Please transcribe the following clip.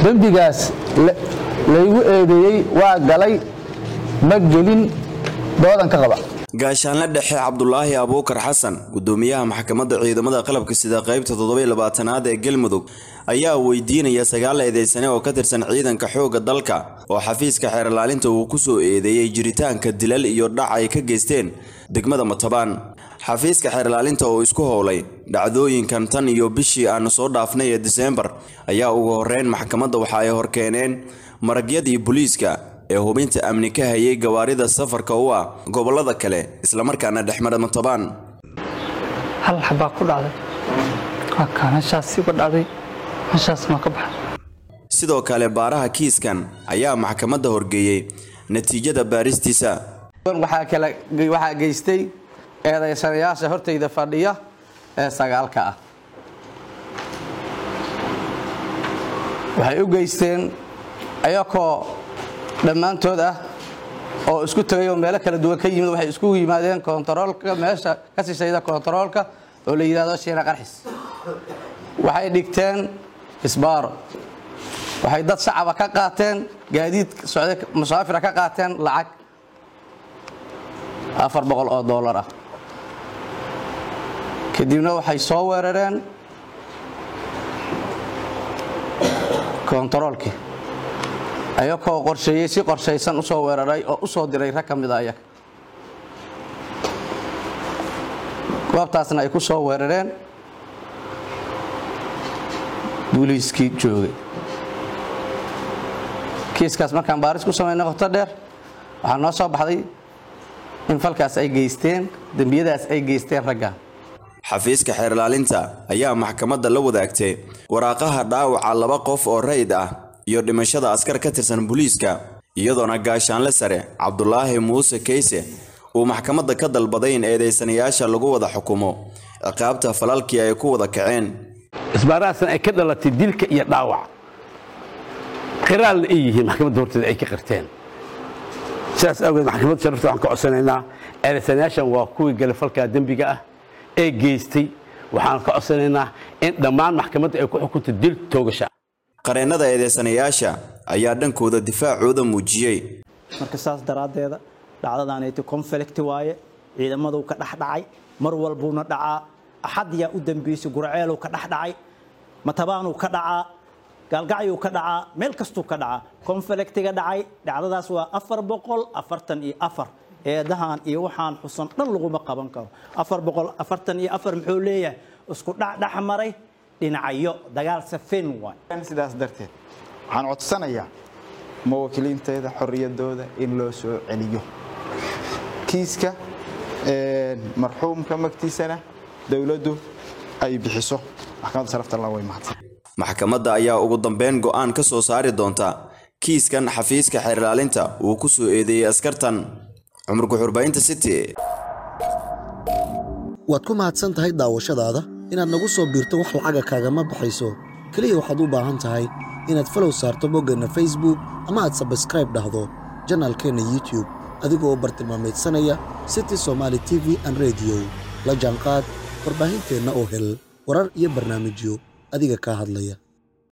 dembigaas laygu eedeeyey waa galay ma gelin doodan ka qaba gaashaanle dhexe cabdulaahi abuukar xasan gudoomiyaha maxkamadda ciidamada qalabka sida qaybta toddobaylabaatanaad ee galmudug ayaa weydiinaya sagaal eedeysane oo ka tirsan ciidanka xoogga dalka oo xafiiska xeerlaalinta uu ku soo eedeeyey jiritaanka dilal iyo dhac ay ka geysteen degmada matabaan xafiiska xeerlaalinta oo isku howlay dhacdooyinkan tan iyo bishii aanu soo dhaafnay ee diseembar ayaa ugu horeyn maxkamadda waxa ay horkeeneen maragyadii booliiska ee hubinta amni ka hayay gawaarida safarka u ah gobolada kale islamarkaana dhexmara matabaan hal xabaa ku dhacday waa kaa meeshaas uga dhacday meeshaas maa ka baxay sidoo kale baaraha kiiskan ayaa maxkamadda horgeeyey natiijada baaristiisa waxaa geystay eedaysanayaasha hortayda fadhiya ee sagaalka ah waxay u geysteen ayakoo dhammaantood ah oo isku tegay oo meelo kala duwan ka yimid waxay iskugu yimaadeen kontaroolka meesha ka sishayda kontaroolka oo la yidhahdo shiina qarxis waxay dhigteen isbaaro waxay dad shacaba ka qaateen gaadiid socday musaafira ka qaateen lacag afar boqol oo dollar ah kadibna waxay soo weerareen kontaroolkii ayakoo qorsheeyey si qorshaysan u soo weeraray oo u soo diray rag ka mida ayaga goobtaasna ay ku soo weerareen booliiskii joogay kiiskaas markaan baaris ku samaynay qoto dheer waxaa noo soo baxday in falkaas ay geysteen dembiyadaas ay geysteen raggan xafiiska xeerlaalinta ayaa maxkamadda la wadaagtay waraaqaha dhaawaca laba qof oo rayid ah iyo dhimashada askar ka tirsan booliiska iyadoona gaashaanle sare cabdulaahi muuse kayse uu maxkamadda ka dalbaday in eedeysanayaasha lagu wada xukumo ciqaabta falalkii ay ku wada kaceen isbaarahaasna ay ka dhalatay dilka iyo dhaawac qiraalna ay yihiin maxkamadda horteeda ay ka qirteen sidaas awgeed maxkamadda sharafta waxaan ka codsanaynaa eedeysanayaashan waa kuwii gale falkaa dembiga ah ee geystay waxaan ka codsanaynaa in dhammaan maxkamadda ay ku xukunto dil toogasha qareennada eedeysanayaasha ayaa dhankooda difaacooda muujiyey marka saas daraaddeeda dhacdadaanayti conflict waaye ciidamaduu ka dhexdhacay mar walbuuna dhacaa axadyaa u dambeysay gurceeluu ka dhexdhacay matabaanuu ka dhacaa gaalgacyuu ka dhacaa meel kastuu ka dhacaa conflictiga dhacay dhacdadaas waa afar boqol afartan iyo afar eedahan iyo waxaan xusan dhan laguma qaban karo afar boqol afartan iyo afar muxuu leeyahay isku dhacdhex maray dhinacyo dagaal safin waay sidaas darteed waxaan codsanayaa muwaakiliinteeda xorriyadooda in loo soo celiyo kiiska marxuumka magtiisana dowladdu ay bixiso maxkamadda sharafta allah way mahadsan maxkamadda ayaa ugu dambeyn go'aan ka soo saari doonta kiiskan xafiiska xeerlaalinta uu ku soo eedeeyey askartan cumar guxurbaynta city waad ku mahadsan tahay daawashadaada inaad nagu soo biirto wax lacaga kaagama baxayso keliya waxaad u baahan tahay inaad falow saarto boggeenna facebook ama aad sabskraib dhahdo janaalkeenna youtube adigoo bartilmaamaydsanaya city somaali t v an rediyo la jaanqaad warbaahinteenna oo hel warar iyo barnaamijyo adiga kaa hadlaya